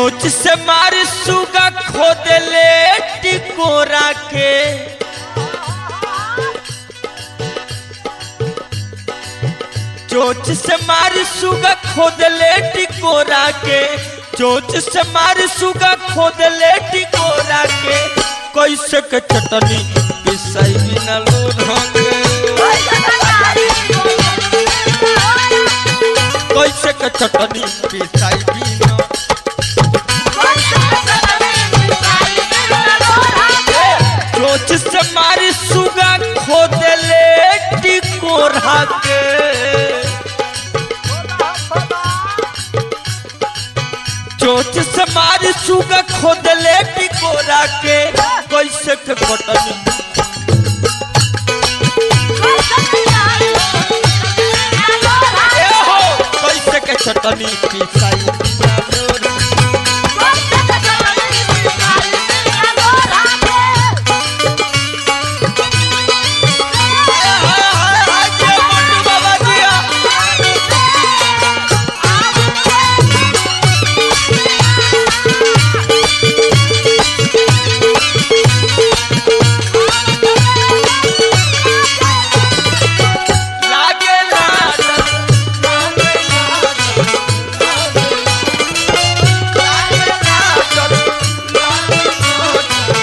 चोच से मार सुगा खोद ले टिकोरा के चोच से मार सुगा खोद ले टिकोरा के चोच से मार सुगा खोद ले टिकोरा के कैसे के चटनी पिसाई बिना लून के कैसे के चटनी पिसाई बिना चोच से मारी सुगा खोद ले टिकोरा के चोच से मारी सुगा खोद ले टिकोरा के कैसे के कटनी ए हो कैसे के चटनी पिसाई बिना लून हाय हाय हाय के मंटू बाबा दिया लागे लाडन लागे लाडन लागे लाडन लागे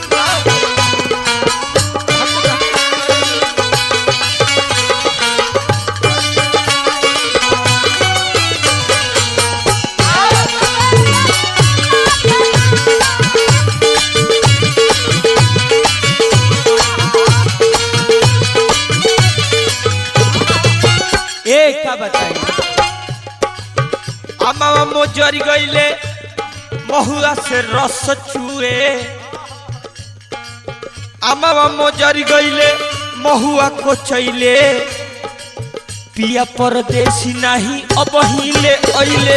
ए का बताई अमावा मोजरी गईले महुआ से रस चुए अमावा मोजरी गईले महुआ को चैले पिया परदेसी नाही अब हिले अइले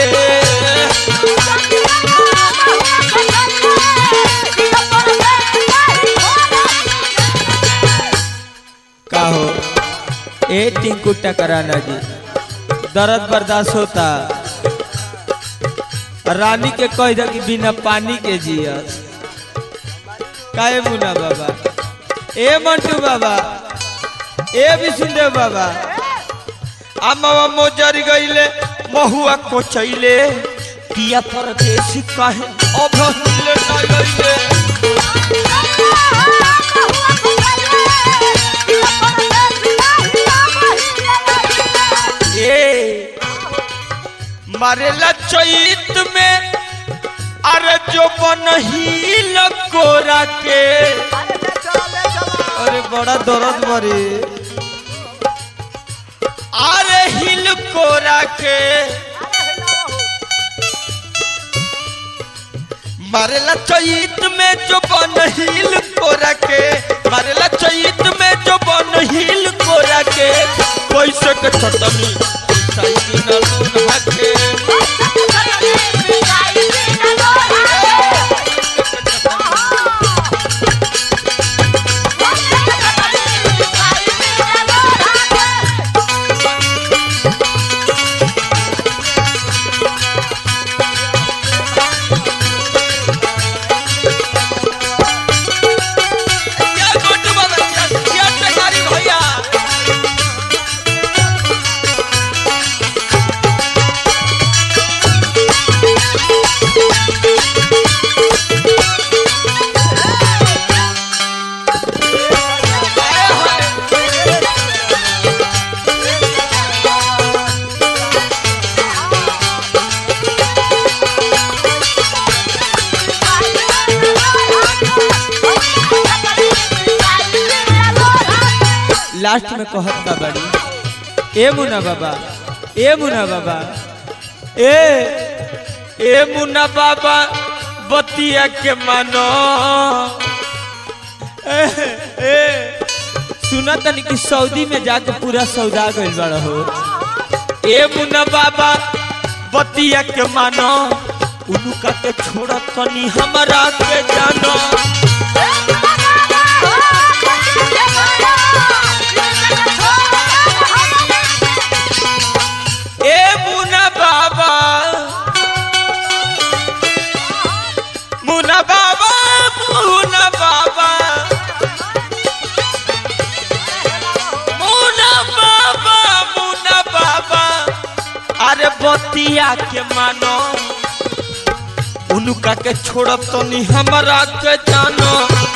का हो ए टिंकू टकराना जी दर्द बर्दाश्त होता रानी के कह दे कि बिना पानी के जियस काहे मुना बाबा ए मंटू बाबा ए विष्णुदेव बाबा अम्मा मोजर गईले महुआ को चैले पिया परदेसी काहे अब हिले ना गईले ए मारेला चैत में अरे जो बनहील कोरा के अरे बड़ा दर्द मरे अरे हिल कोरा के मारेला चैत में जो बनहील कोरा के मारेला चैत में जो बनहील कोरा के पैसे के चटनी सही न लून हके क्या गोटू बाबा क्या क्या टकारी भैया लास्ट में कहत का बड़ी ए मुना बाबा ए मुना बाबा ए ए मुना बाबा बतिया के मानो ए, ए सुना तनी कि सऊदी में जाके पूरा सौदा गइल बड़ा हो ए मुना बाबा बतिया के मानो उनुका के छोड़ तनी हमरा के जानो ए मुना बाबा अरे बतिया के मानो उनका के छोड़ब तो नहीं हमारा के जानो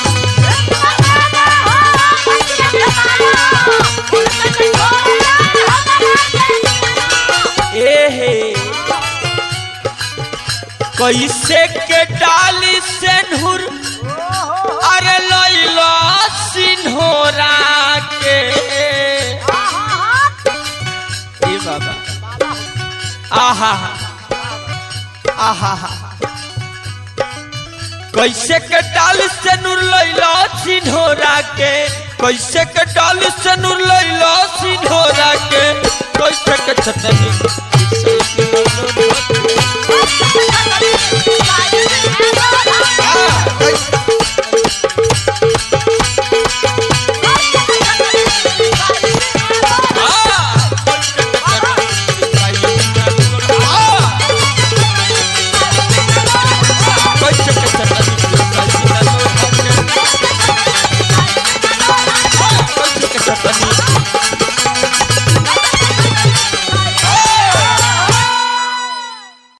ए हे कैसे के डाली सेनहुर अरे लइलो सिन्होरा के ए बाबा आहा आहा कैसे के डाल से नूर लैलो सिन्होरा के कैसे के डाल से नूर लैलो सिन्होरा के कैसे के छतनी